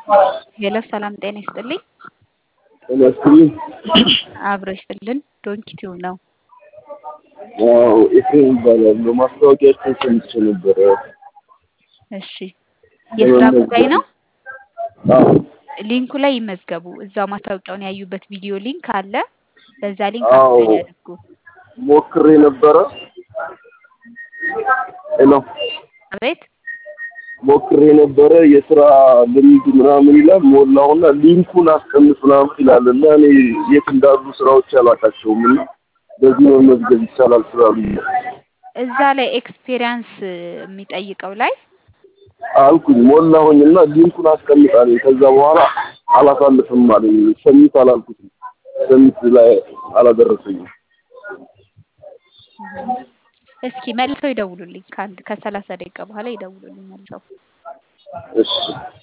ሄሎ ሰላም ጤና ይስጥልኝ። ጤና ይስጥልኝ። አብሮ ይስጥልን። ዶንኪቲው ነው። አዎ ኤፍሬም እባላለሁ። ማስታወቂያችን ሰምቼ ነበረ። እሺ የስራ ጉዳይ ነው። አዎ ሊንኩ ላይ ይመዝገቡ። እዛው ማስታወቂያውን ያዩበት ቪዲዮ ሊንክ አለ። በዛ ሊንክ አዎ አፕላይ ያድርጉ። ሞክሬ ነበረ። ሄሎ አቤት ሞክሬ ነበረ። የስራ ልምድ ምናምን ይላል ሞላውና ሊንኩን አስቀምጥ ምናምን ይላል እና እኔ የት እንዳሉ ስራዎች አላውቃቸውም እና በዚህ መመዝገብ ይቻላል ስላሉ እዛ ላይ ኤክስፔሪያንስ የሚጠይቀው ላይ አልኩኝ ሞላሁኝ እና ሊንኩን አስቀምጣለኝ። ከዛ በኋላ አላሳልፍም አለኝ። ሰሚት አላልኩትም። ሰሚት ላይ አላደረሰኝም። እስኪ መልሰው ይደውሉልኝ። ከአንድ ከሰላሳ ደቂቃ በኋላ ይደውሉልኝ መልሰው። እሺ